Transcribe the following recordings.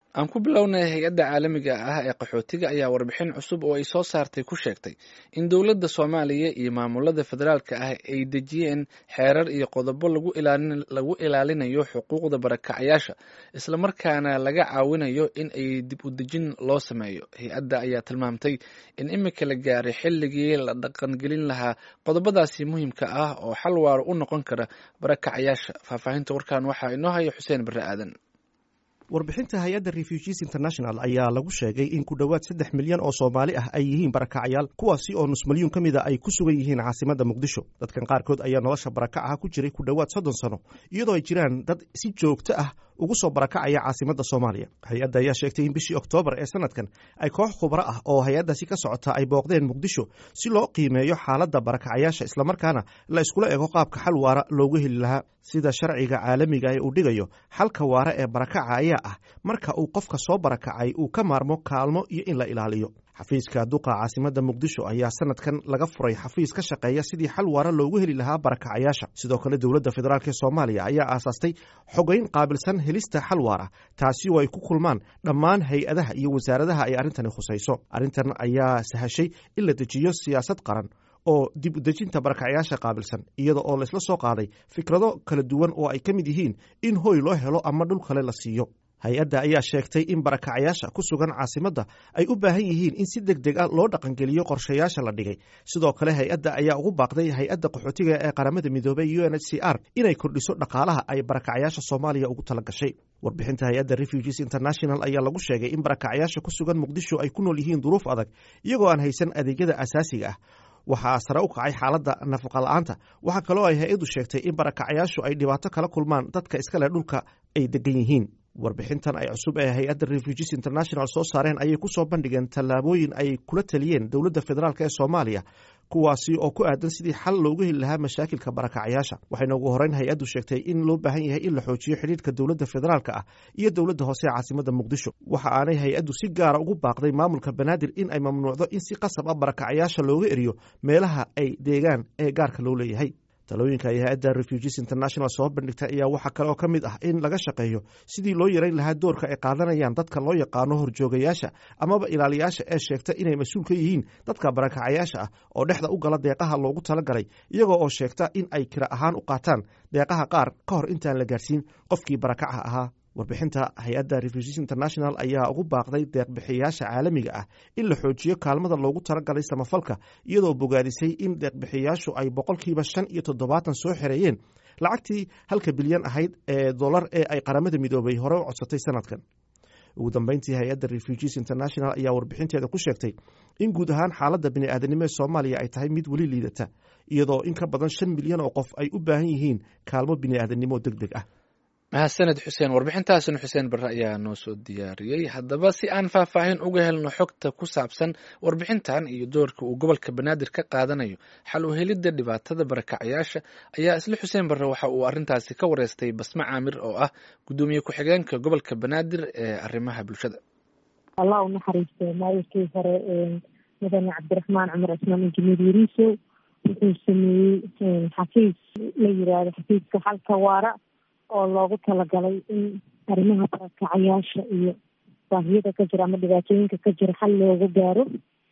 aan ku bilownay hay-adda caalamiga ah ee qaxootiga ayaa warbixin cusub oo ay soo saartay ku sheegtay in dowladda soomaaliya iyo maamulada federaalka ah ay dejiyeen xeerar iyo qodobo lagu ilaalinayo xuquuqda barakacayaasha islamarkaana laga caawinayo in ay dib u dejin loo sameeyo hay-adda ayaa tilmaamtay in imika la gaaray xilligii la dhaqangelin lahaa qodobadaasi muhiimka ah oo xal waaro u noqon kara barakacayaasha faahfaahinta warkan waxaa inoo haya xuseen barre aadan warbixinta hay-adda refugees international ayaa lagu sheegay in ku dhowaad saddex milyan oo soomaali ah ay yihiin barakacayaal kuwaasi oo nus milyuun ka mida ay ku sugan yihiin caasimadda muqdisho dadkan qaarkood ayaa nolosha barakacaha ku jiray ku dhowaad soddon sano iyadoo ay jiraan dad si joogto ah ugu soo barakacaya caasimadda soomaaliya hay-adda ayaa sheegtay in bishii oktoobar ee sanadkan ay koox khubro ah oo hay-addaasi ka socota ay booqdeen muqdisho si loo qiimeeyo xaaladda barakacayaasha islamarkaana la iskula ego qaabka xal waara loogu heli lahaa sida sharciga caalamiga ee uu dhigayo xalka waara ee barakaca ayaa ah marka uu qofka soo barakacay uu ka maarmo kaalmo iyo in la ilaaliyo xafiiska duqa caasimadda muqdisho ayaa sanadkan laga furay xafiis ka shaqeeya sidii xal waara loogu heli lahaa barakacayaasha sidoo kale dowladda federaalk ee soomaaliya ayaa aasaastay xogeyn qaabilsan helista xal waara taasi oo ay ku kulmaan dhammaan hay-adaha iyo wasaaradaha ay arrintani khusayso arrintan ayaa sahashay in la dejiyo siyaasad qaran oo dib u dejinta barakacayaasha qaabilsan iyada oo laysla soo qaaday fikrado kala duwan oo ay ka mid yihiin in hoy loo helo ama dhul kale la siiyo hay-adda ayaa sheegtay in barakacayaasha ku sugan caasimadda ay u baahan yihiin in si deg deg ah loo dhaqangeliyo qorshayaasha la dhigay sidoo kale hay-adda ayaa ugu baaqday hay-adda qaxootiga ee qaramada midoobay u n h c r inay kordhiso dhaqaalaha ay barakacayaasha soomaaliya ugu tala gashay warbixinta hay-adda refugees international ayaa lagu sheegay in barakacayaasha ku sugan muqdisho ay ku nool yihiin duruuf adag iyagoo aan haysan adeegyada asaasiga ah waxaa sare u kacay xaaladda nafaqa la-aanta waxaa kaloo ay hay-addu sheegtay in barakacayaashu ay dhibaato kala kulmaan dadka iska leh dhulka ay degan yihiin warbixintan ay cusub ee hay-adda refugees international soo saareen ayay ku soo bandhigeen tallaabooyin ay kula taliyeen dowladda federaalk ee soomaaliya kuwaasi oo ku aadan sidii xal loogu heli lahaa mashaakilka barakacayaasha waxayna ugu horeyn hay-addu sheegtay in loo baahan yahay in la xoojiyo xidhiirka dowladda federaalka ah iyo dowladda hoose ee caasimadda muqdisho waxa aanay hay-addu si gaara ugu baaqday maamulka banaadir in ay mamnuucdo in si qasab ah barakacayaasha looga eriyo meelaha ay deegaan ee gaarka loo leeyahay talooyinka ay hay-adda refugees international soo bandhigtay ayaa waxaa kale oo ka mid ah in laga shaqeeyo sidii loo yarayn lahaa doorka ay qaadanayaan dadka loo yaqaano horjoogayaasha amaba ilaaliyaasha ee sheegta inay mas-uul ka yihiin dadka barakacayaasha ah oo dhexda u gala deeqaha loogu talagalay iyagoo oo sheegta in ay kira ahaan u qaataan deeqaha qaar ka hor intaan la gaarsiin qofkii barakaca ahaa warbixinta hay-adda refugees international ayaa ugu baaqday deeqbixiyayaasha caalamiga ah in la xoojiyo kaalmada loogu talagalay samafalka iyadoo bogaadisay in deeqbixiyayaashu ay boqolkiiba shan iyo toddobaatan soo xereeyeen lacagtii halka bilyan ahayd ee dolar ee ay qaramada midoobay hore u codsatay sanadkan ugu dambeyntii hay-adda refugees international ayaa warbixinteeda ku sheegtay in guud ahaan xaaladda bini'aadanimo ee soomaaliya ay tahay mid weli liidata iyadoo in ka badan shan milyan oo qof ay u baahan yihiin kaalmo bini'aadanimo deg deg ah mahadsaned xuseen warbixintaasina xuseen barre ayaa noo soo diyaariyey haddaba si aan faahfaahin uga helno xogta ku saabsan warbixintan iyo doorka uu gobolka banaadir ka qaadanayo xal u helidda dhibaatada barakacayaasha ayaa isla xuseen barre waxa uu arrintaasi ka wareystay basme caamir oo ah guddoomiye ku-xigeenka gobolka banaadir ee arrimaha bulshada allah u naxariiste maayirkii hore mudane cabdiraxmaan cumar cismaan injineer yariiso wuxuu sameeyey xafiis la yiraahdo xafiiska xalka waara oo loogu talagalay in arrimaha barakacayaasha iyo baahiyada ka jira ama dhibaatooyinka ka jira xal loogu gaaro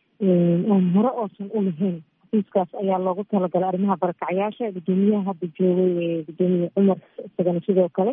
oon hore oosan u lahayn xafiiskaas ayaa loogu talagalay arrimaha barakacayaasha guddoomiyaha hadda joogay gudoomiye cumar isagana sidoo kale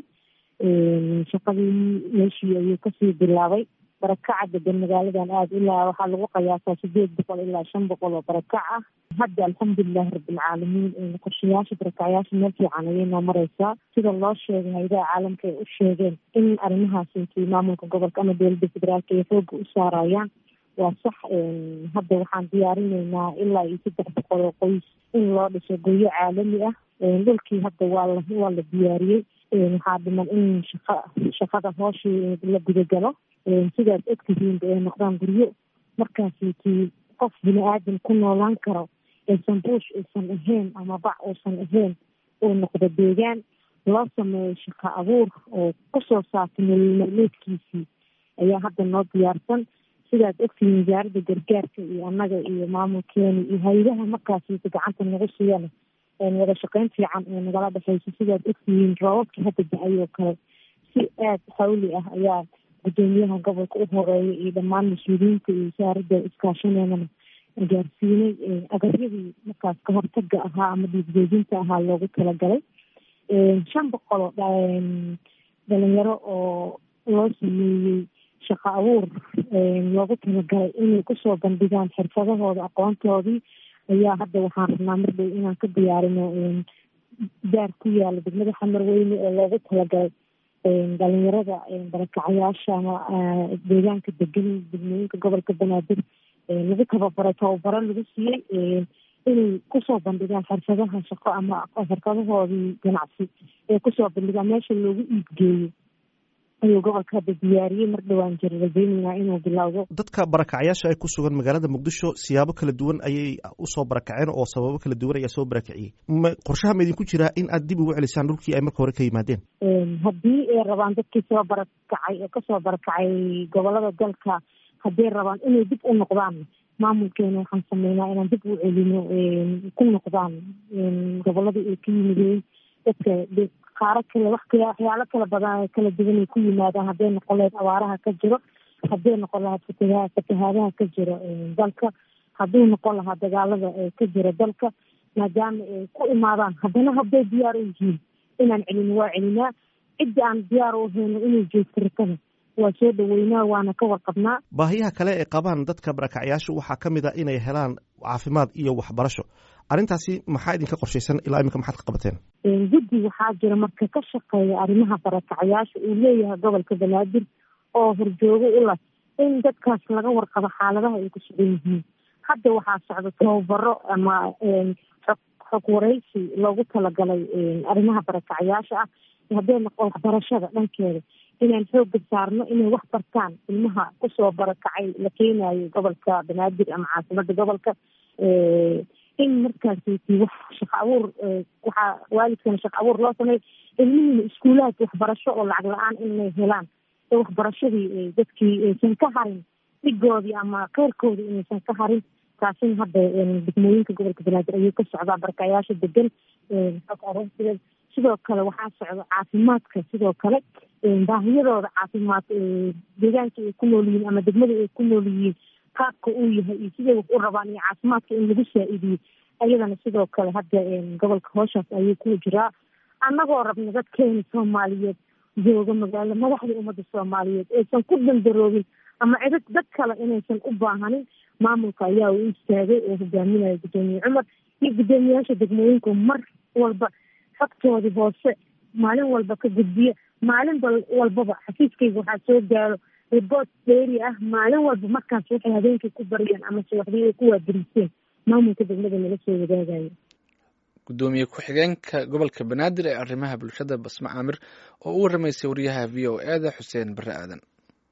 shaqadii meeshii ayuu kasii bilaabay barakaca degan magaaladan aada ilaa waxaa lagu qiyaasaa sideed boqol ilaa shan boqol oo barakac ah hadda alxamdulilahi rabbilcaalamiin qorshayaasha barakacayaasha meel fiican ayay noo mareysaa sida loo sheegay hayadaha caalamka ay u sheegeen in arrimahaas intii maamulka gobolka ama dowladda federaalka ay xooga u saarayaan waa sax hadda waxaan diyaarineynaa ilaa iyo saddex boqol oo qoys in loo dhiso guryo caalami ah dhulkii hadda waa la waa la diyaariyey waxaa dhiman in shaqa shaqada hooshii la gudagalo sidaas ogtihiinba ay noqdaan guryo markaasi tii qof bini aadam ku noolaan karo aysan buush aysan ahayn ama bac uusan ahayn uu noqdo deegaan loo sameeyo shaqo abuur oo kusoo saartay nololmaalmeedkiisii ayaa hadda noo diyaarsan sidaad ogtihiin wasaaradda gargaarka iyo annaga iyo maamulkeena iyo hay-adaha markaasiisa gacanta nagu siiyana wada shaqeyn fiican ee nagala dhexeyso sidaad ogtihiin roobabkii hadda da-ay oo kale si aada xawli ah ayaa guddoomiyaha gobolka u horeeya iyo dhammaan mas-uuliyiinta iyo wasaaradda iskaashaneedana gaarsiinay agaryadii markaas ka hortaga ahaa ama dhiigjoojinta ahaa loogu talagalay shan boqol oo dhalinyaro oo loo sameeyey shaqo abuur loogu talagalay inay kusoo bandhigaan xirfadahooda aqoontoodii ayaa hadda waxaan rabnaa mar dhow inaan ka diyaarino daar ku yaala degmada xamar weyne oo loogu talagalay dhalinyarada barakacayaasha ama deegaanka degan degmooyinka gobolka banaadir lagu tababaray tababaro lagu siiyey inay kusoo bandhigaan xirfadaha shaqo ama xirfadahoodii ganacsi ee kusoo bandhigaan meesha loogu iibgeeyo ayuu gobolka hadda diyaariyey mar dhowaan jira rajeyneynaa inuu bilowdo dadka barakacayaasha ay ku sugan magaalada muqdisho siyaabo kala duwan ayay usoo barakaceen oo sababo kala duwan ayaa soo barakiciyey qorshaha ma idinku jiraa in aad dib ugu celisaan dhulkii ay marka hore ka yimaadeen haddii ay rabaan dadkii soo barakacay ee kasoo barakacay gobolada dalka hadday rabaan inay dib u noqdaan maamulkeena waxaan sameynaa inaan dib u celino ku noqdaan goboladii ay ka yimideen dadka qaaro kale wax kale waxyaalo kala badan kala duwan ay ku yimaadaan hadday noqon lahayd abaaraha ka jiro hadday noqon lahayd fataha fatahaadaha ka jiro dalka hadduu noqon lahaa dagaalada ka jira dalka maadaama ay ku imaadaan haddana hadday diyaar u yihiin inaan celino waa celinaa cidda aan diyaar u hayno inay joogto rakada waa soo dhaweynaa waana ka warqabnaa baahiyaha kale ee qabaan dadka barakacyaashu waxaa ka mid a inay helaan caafimaad iyo waxbarasho arrintaasi maxaa idinka qorshaysan ilaa iminka maxaad ka qabateen guddi waxaa jira marka ka shaqeeya arrimaha barakacyaasha uu leeyahay gobolka banaadir oo horjoogo u lah in dadkaas laga warqabo xaaladaha ay ku sugan yihiin hadda waxaa socda tababaro ama xog xog wareysi loogu talagalay arrimaha barakacyaasha ah hadday noqon waxbarashada dhankeeda inaan xooga saarno inay wax bartaan ilmaha kusoo barakacay la keenayo gobolka banaadir ama caasimada gobolka in markaasiti wax shaqo abuur waxaa waalidkana shaqo abuur loo sameey ilmihiina iskuulaadka waxbarasho oo lacag la-aan inay helaan ee waxbarashadii dadkii aysan ka harin dhigoodii ama keyrkoodii inaysan ka harin taasina hadda degmooyinka gobolka banaadir ayuu ka socdaa barakayaasha degan aroorsideed sidoo kale waxaa socda caafimaadka sidoo kale baahiyadooda caafimaad deegaanka ay ku nool yihiin ama degmada ay ku nool yihiin qaabka uu yahay iyo siday wax u rabaan iyo caafimaadka in lagu saa-idiyo ayadana sidoo kale hadda gobolka hooshaas ayuu ku jiraa annagoo rabna dadkeena soomaaliyeed jooga magaalo madaxda ummadda soomaaliyeed aysan ku dandaroobin ama cidad dad kale inaysan u baahanin maamulka ayaa u istaagay oo hogaaminaya guddoomiye cumar iyo guddoomiyaasha degmooyinku mar walba xogtoodii hoose maalin walba ka gudbiya maalin walbaba xafiiskayga waxaa soo gaaro riboort dheeri ah maalin walba markaas waxay habeenkii ku bariyeen ama subaxdii ay ku waadiriiseen maamulka degmada nala soo wadaagayo guddoomiye ku-xigeenka gobolka banaadir ee arrimaha bulshada basma caamir oo u waramaysay wariyaha v o e da xuseen bare aadan